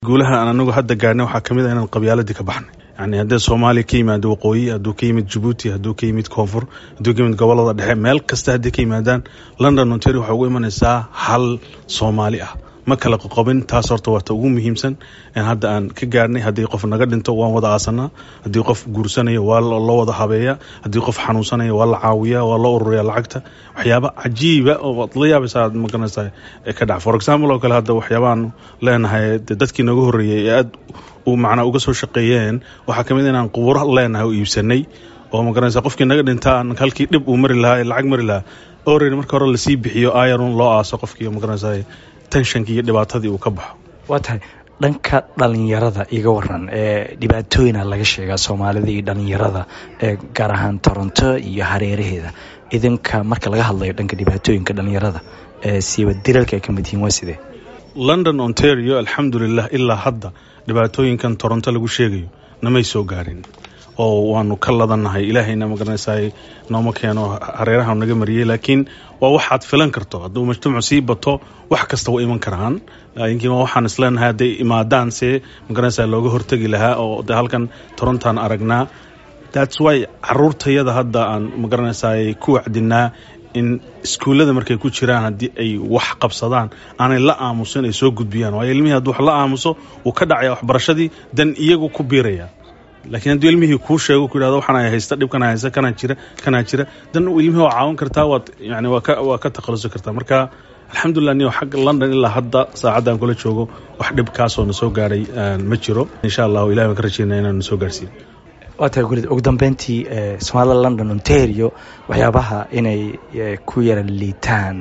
guulaha aan anagu hadda gaarnay waxaa ka mid a inaan qabyaaladii ka baxnay yani haddee soomaaliya ka yimaado waqooyi hadduu ka yimid jabuuti hadduu ka yimid koonfur hadduu ka yimid gobolada dhexe meel kasta haddii ka yimaadaan london ontario waxay ugu imanaysaa hal soomaali ah ma kala qoqobin taas horta waata ugu muhiimsan in hadda aan ka gaarnay haddii qof naga dhinto waan wada aasanaa haddii qof guursanayo waa loo wada habeeya haddii qof xanuunsanaya waa la caawiya waa loo ururiya lacagta waxyaaba cajiiba oo ad la yaabaysa aad magaranaysa ka dhac for example oo kale hadda waxyaabaaan leenahay dadkii naga horreeyey ee aad u macnaa uga soo shaqeeyeen waxaa kamid inaan qubuuro leenahay oo iibsanay oo magaranaysa qofkii naga dhinta halkii dhib uu mari lahaa lacag mari lahaa already marka hore lasii bixiyo ayarun loo aaso qofkii magaranaysa tenshankii iyo dhibaatadii uu ka baxo waa tahay dhanka dhalinyarada iga waran ee dhibaatooyina laga sheegaa soomaalida iyo dhalinyarada ee gaar ahaan toronto iyo hareeraheeda idinka marka laga hadlayo dhanka dhibaatooyinka dhalinyarada ee siiba dilalka ay ka mid yihiin waa sidee london ontario alxamdulilah ilaa hadda dhibaatooyinkan toronto lagu sheegayo namay soo gaarin oo waanu ka ladanahay ilaahayna magaranaysa nooma keeno hareeraha naga mariyey laakiin waa waxaad filan karto hadduu mujtamacu sii bato wax kasta wa iman karaan laakiin waxaan isleenahay hadday imaadaan se magaranaysa looga hortegi lahaa oo de halkan torontan aragnaa thats why caruurtayada hadda aan magaranaysa ku wacdinaa in iskuullada markay ku jiraan haddii ay wax qabsadaan aanay la aamusin ay soo gudbiyaan waayo ilmihii hadduu wax la aamuso wuu ka dhacaya waxbarashadii dan iyagu ku biiraya laakiin hadduu ilmihii kuu sheego ku yidhahdo waxaan haysta dhibkan haysta kanaa jira kanaa jira dan ilmihii waa caawin kartaa waad yani waa ka waa ka takhalusi kartaa marka alxamdulilah niyo xagga london ilaa hadda saacaddan kula joogo wax dhib kaasoo na soo gaadhay ma jiro insha allahu ilahi baan ka rajeynaya inaan na soo gaarsiiyo waa tahay gulid ugu dambeyntii soomaalida london ontario waxyaabaha inay ku yara liitaan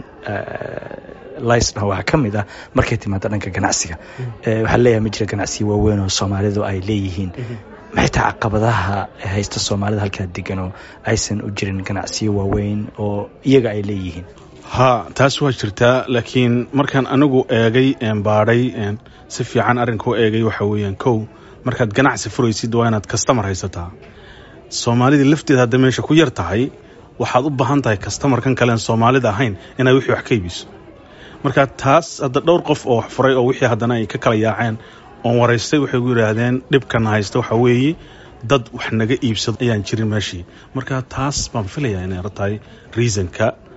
lisna waxaa ka mid ah markay timaado dhanka ganacsiga waxaa leeyahay ma jira ganacsiya waaweyn oo soomaalidu ay leeyihiin maxay tahay caqabadaha haysta soomaalida halkaa degan oo aysan u jirin ganacsiyo waaweyn oo iyaga ay leeyihiin ha taas waa jirtaa laakiin markaan anigu eegay baadhay si fiican arrinkau eegay waxa weeyaan kow markaad ganacsi furaysid waa inaad kastamar haysataa soomaalida lafteeda hadda meesha ku yar tahay waxaad u baahan tahay kastamarkan kalean soomaalida ahayn inaad wixii wax ka iibiso marka taas hadda dhowr qof oo wax furay oo wixii haddana ay ka kala yaaceen oon waraystay waxay gu yidhaahdeen dhibkana haysta waxaa weeye dad wax naga iibsado ayaan jirin meeshii marka taas baan filayaa inay tahay reasonka